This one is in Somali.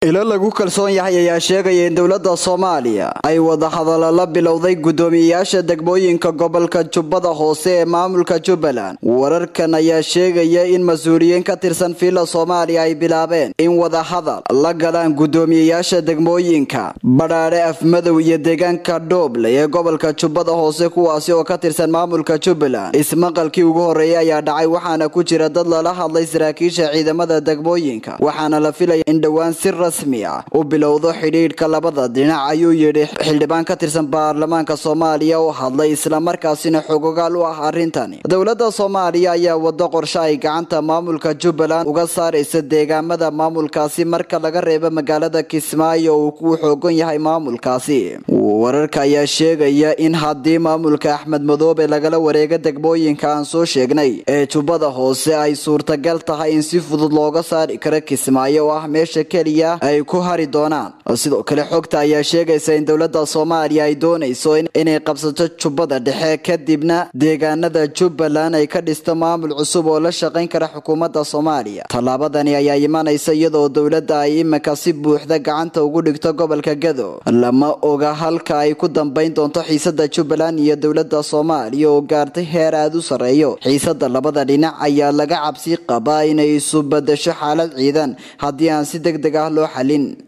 ilo lagu kalsoon yahay ayaa sheegaya in dowladda soomaaliya ay wadahadallo la bilowday guddoomiyeyaasha degmooyinka gobolka jubbada hoose ee maamulka jubbaland wararkan ayaa sheegaya in mas-uuliyiin ka tirsan fiila soomaaliya ay bilaabeen in wadahadal la galaan guddoomiyeyaasha degmooyinka badhaadhe afmadow iyo deegaanka dhooble ee gobolka jubbada hoose kuwaasi oo ka tirsan maamulka jubbaland ismaqalkii ugu horreeyay ayaa dhacay waxaana ku jira dad lala hadlay saraakiisha ciidamada degmooyinka waxaana la filaya in dhowaan si rasmi ah u bilowdo xidhiidhka labada dhinac ayuu yidhi xildhibaan ka tirsan baarlamaanka soomaaliya oo hadlay islamarkaasina xogogaal u ah arrintani dowladda soomaaliya ayaa wado qorshe ay gacanta maamulka jubbaland uga saaraysa deegaamada maamulkaasi marka laga reebo magaalada kismaayo uu ku xoogan yahay maamulkaasi wararka ayaa sheegaya in haddii maamulka axmed madoobe lagala wareego degmooyinka aan soo sheegnay ee jubbada hoose ay suurtagal tahay in si fudud looga saari karo kismaayo oo ah meesha keliya ay ku hari doonaan sidoo kale xogta ayaa sheegaysa in dowladda soomaaliya ay doonayso inay qabsato jubbada dhexe kadibna deegaanada jubbaland ay ka dhisto maamul cusub oo la shaqayn kara xukuumadda soomaaliya tallaabadani ayaa imanaysa iyadoo dowladda ay iminka si buuxda gacanta ugu dhigto gobolka gado lama oga halka ay ku dambayn doonto xiisada jubbaland iyo dowladda soomaaliya oo gaartay heer aada u sarreeyo xiisada labada dhinac ayaa laga cabsi qabaa inay isu badasho xaalad ciidan haddii aan si deg deg ah loo xalin